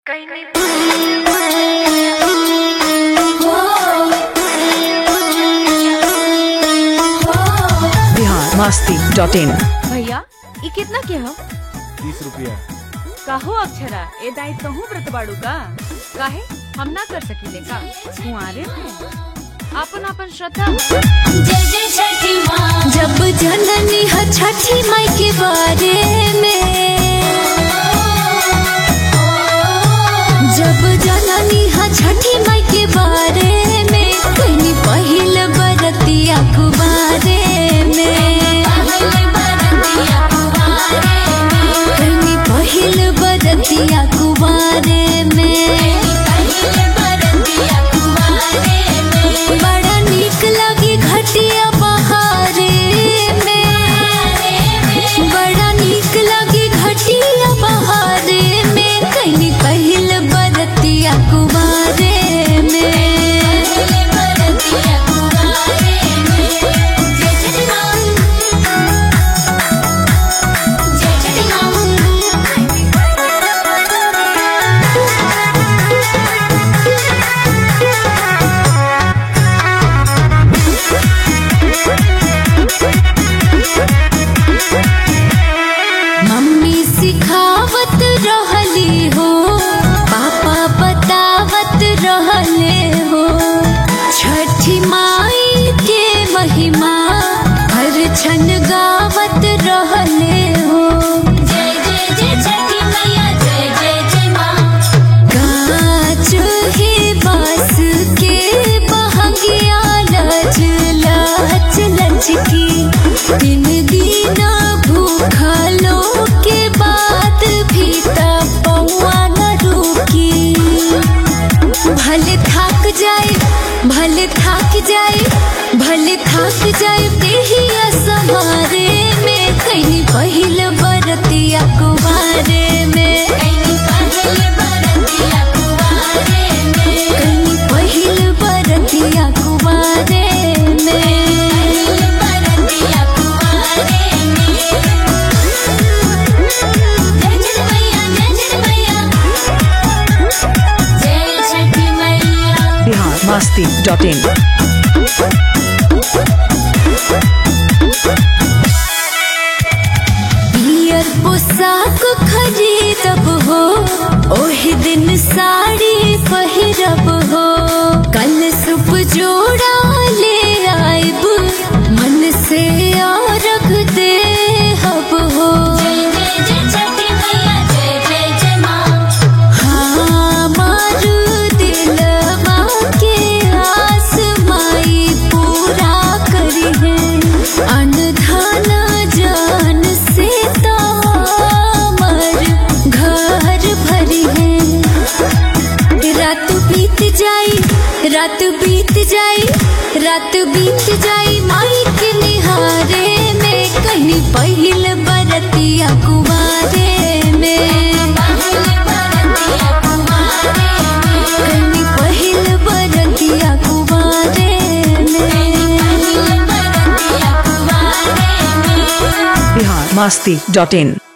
Bihar Masti dot in भैया ई कितना के हो तीस रुपया काहो अक्षरा ए दाई कहूँ व्रत बाड़ू का काहे हम ना कर सकीले का कुंवारे में आपन आपन श्रद्धा जय जय छठी माँ जब जननी ह छठी माई के बारे में जब जननी ह छठी माई के बारे में कहीं पहिल बरतिया कुबारे में कहीं पहिल बरतिया कुबारे में बड़ा नीक लगी घटिया बहारे में बड़ा नीक लगी घटिया बहारे में कहीं पहिल बरतिया कुमारे में मम्मी सिखावत रहली हो पापा बतावत रहले हो छठी माई के महिमा हर क्षण गावत रहले हो जय जय जय छठी मैया जय जय जय माँ गाछ ही बास के बहंगिया लच लच लचकी दिन दिन भूखलो के बाद भी तपौआ न रुकी भले थक जाए भले थक जाए भले थक जाए देहिया समारे में कहीं पहिल बरतिया कुवारे में कहीं पहिल बरतिया कुवारे में बिहार मस्ती डॉट इन पियर पोशाक खरीदब हो ओही दिन साड़ी पहिरब हो कल सुप जोड़ा ले आइब मन से और दे हब हो हमार दिलवा के आस माई पूरा करी है अनधन जान से तामर घर भरी है रात बीत जाई रात बीत जाई रात बीत जाई माई के निहारे में कहीं पहिल बरतिया कुवारे में कहीं पहिल बरतिया कुवारे में बिहार मस्ती डॉट इन